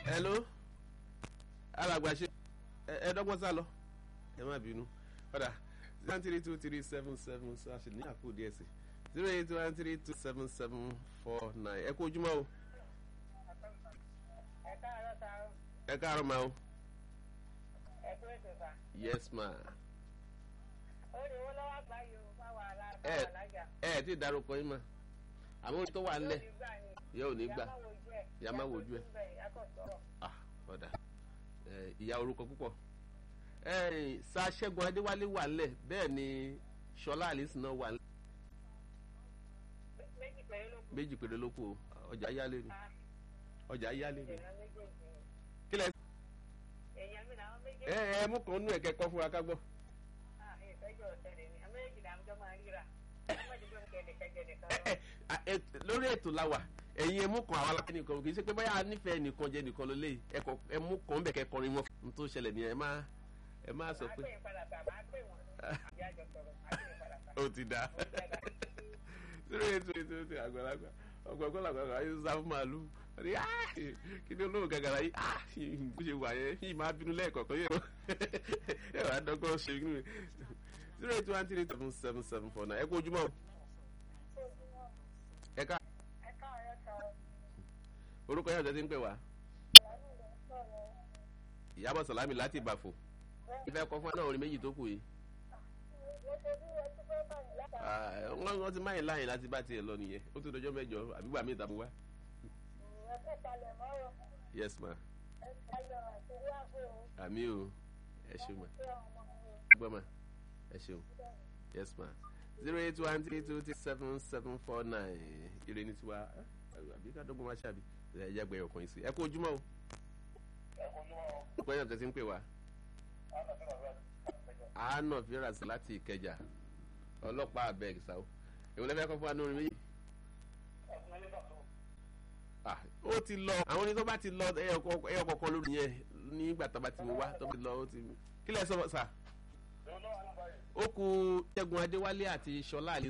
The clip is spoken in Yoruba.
hello alàgbà ṣe ẹ dọ́gbọ́n sá lọ ẹ má bínú padà zero three two three seven seven so a ṣe ní àpò díẹ̀ sí zero eight one three two seven seven four nine ẹ kú ojúmọ́ o ẹ káàárọ̀ ta o ẹ káàárọ̀ ma o ẹ kú ètò sà. yes ma ó ní owó lọ́wọ́ àgbà yìí o bá wà lá bá ẹ wà lájà. ẹ ẹ ti dárúkọ yín ma àmọ́ ohun tó wà ńlẹ̀ Yóò ní gbà ni. yóò ní gbà Ìyá má wojú ẹ̀. Ìyá má wojú ẹ̀. Ìyá kò sọ̀rọ̀. ah ọ̀dà ẹ ìyá orúkọ púpọ̀ ẹ sa ṣẹ́gun adéwálé wà ńlẹ̀ bẹ́ẹ̀ ni ṣọlá àlìsí náà wà ńlẹ̀ méjì péré ló kù. méjì péré ló kù o ọjà yálé ni Ah, ọjà yálé ni èèyàn méjèèjì ni. kílẹ̀ èèyàn mi làwọn ẹ méjèèjì. ẹ mú kan nú ẹ kẹkọ fún wa ká gbọ́. Ah, ìfẹ́jọ́ ọ̀tẹ̀lẹ̀ ni àwọn méjèèjì làwọn jọ máa ríra. ọmọ ìdílé ń kẹ́lẹ̀ kẹ́jẹ̀lẹ̀ kan ẹ lọ. ẹ lórí ètò la wà ẹ̀yin ẹ mú kan àwọn alákẹ́ nìkan kì í ṣe pé báyà nífẹ̀ẹ́ nìkan jẹ nìkan ló lé ẹ kọ ẹ mú kan bẹ̀ kẹkọrin wọn n tó ṣẹlẹ̀ ni ẹ má ẹ má sọ máa pé pè é padà tà máa pè wọ́n. ìyá àjọ sọ̀rọ̀ máa pè é padà tà. ó ti dá zero eight two eight two eight àgbàlagbà ọgbọgbọ làgbàlagbà ayé sá fún màálù ọdí kí ni olóhùn gàgàrà yìí bó ṣe wà yẹn yìí máa bínú lẹ́ẹ̀kọ̀ọ̀kan yẹn ẹ wàá dọ́gbọ́n ṣe inú mi zero eight one three seven seven seven four nine ẹ kú ojúmọ́ o. ẹ ká ẹ káàárọ̀ ta o. orúkọ yẹn ọ̀jọ̀ ti ń pè wá ìyábọ̀ sàlámì láti ìbàfò ìfẹ́ kọ́ fún ẹ náà orin méjì tó kù yìí Ah, wọ́n wọ́n ti máyìn láyìn láti bá tiẹ̀ lọ nìyẹn ó tún dọjọ́ mẹ́jọ àbígbà mi ìtàmú wá yes ma àmì o ẹ ṣeun ma gbọ́ ma ẹ ṣeun yes ma zero eight one three two three seven seven four nine ire ní tiwa àbí ká dọ́gbọ́n má ṣàbí ẹ jẹ́ gbẹ̀yọ̀ kan yìí sí ẹ kú ojúmọ́ o orúkọ yẹn ọ̀jọ̀ ti ń pè wá àánà fíras láti ìkẹjà ọlọ́pàá abeg sáwọ́ èwo lẹ́fẹ̀ẹ́ kọ́ fún wa ní orin méjì. Ah, ó ti lọ àwọn orin tó bá ti lọ ẹyọ kọ̀ọ̀kan lórí yẹn nígbà tó bá ti wá tó bá ti lọ ó ti kí lẹ sọ sà. ó kù ṣẹ́gun adéwálé àti ṣọlá àlè